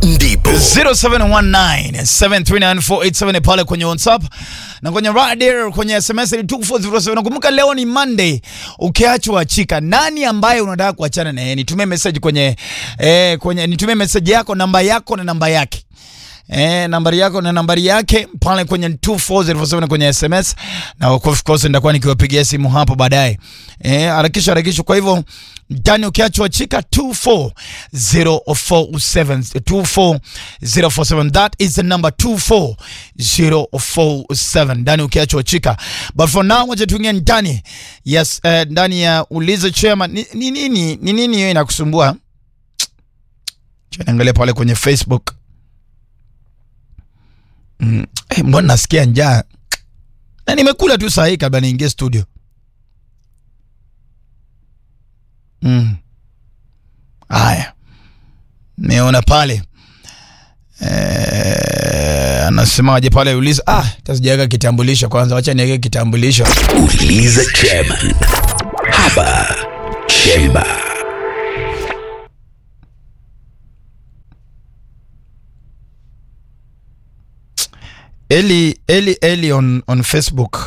ndipo 0719739487 pale kwenye WhatsApp na kwenye radio kwenye SMS ni 2407. Nakumbuka leo ni Monday. Ukiachwa chika, nani ambaye unataka kuachana na yeye? Nitumie message kwenye eh, kwenye nitumie message yako, namba yako na namba yake. Eh, nambari yako na nambari yake pale kwenye 24047 kwenye SMS na of course nitakuwa nikiwapigia simu hapo baadaye. Eh, harakisha harakisha. Kwa hivyo ndani ukiachwa chika 24047 24047 that is the number 24047 ndani ukiachwa chika. But for now wacha tuingie ndani. Yes, eh, ndani ya uliza chairman ni ni nini ni nini hiyo inakusumbua? Cha niangalia pale kwenye Facebook. Mm. Eh, mbona nasikia njaa na nimekula tu saa hii kabla niingie studio. Mm. Haya, nimeona pale eh, anasemaje pale uliza. Ah, tasijaweka kitambulisho kwanza, wacha niweke kitambulisho. uliza chairman hapa chemba Eli Eli Eli on on Facebook